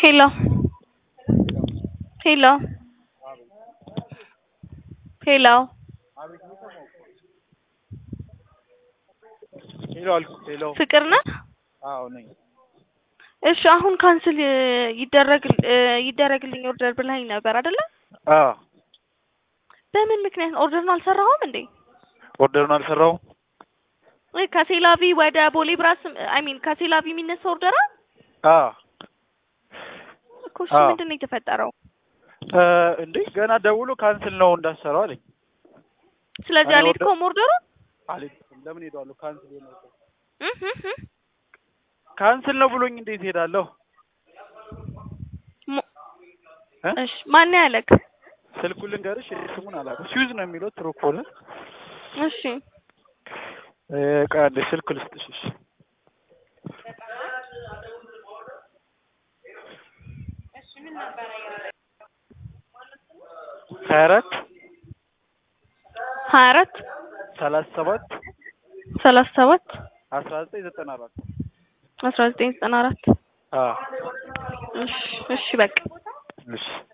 Hello. Hello. Hello. ሄሎ አልኩ። ሄሎ ፍቅር ነህ? አዎ ነኝ። እሺ አሁን ካንስል ይደረግ ይደረግልኝ ኦርደር ብለኸኝ ነበር አይደለ? አዎ በምን ምክንያት ኦርደሩን አልሰራሁም እንዴ? ኦርደሩን አልሰራውም። ወይ ከሴላቪ ወደ ቦሌ ብራስ አይ ሚን ከሴላቪ የሚነሳ ኦርደር አዎ እኮ እሺ አዎ። ምንድን ነው የተፈጠረው? እ እንዴ ገና ደውሎ ካንስል ነው እንዳሰራው አለኝ። ስለዚህ እኔ አልሄድከውም ኦርደሩን? አለኝ ለምን ሄዳለሁ? ካንስል ነው እህ እህ እህ። ካንስል ነው ብሎኝ እንዴት ሄዳለሁ? ሞ- እ? እሺ ማን ያለክ? ስልኩን ልንገርሽ፣ ስሙን አላውቅም። ስዊዝ ነው የሚለው ትሮኮል። እሺ እ ቆይ አንዴ ስልክ ልስጥሽ። እሺ ሀያ አራት ሀያ አራት ሰላሳ ሰባት ሰላሳ ሰባት አስራ ዘጠኝ ዘጠና አራት አስራ ዘጠኝ ዘጠና አራት አዎ እሺ እሺ በቃ እሺ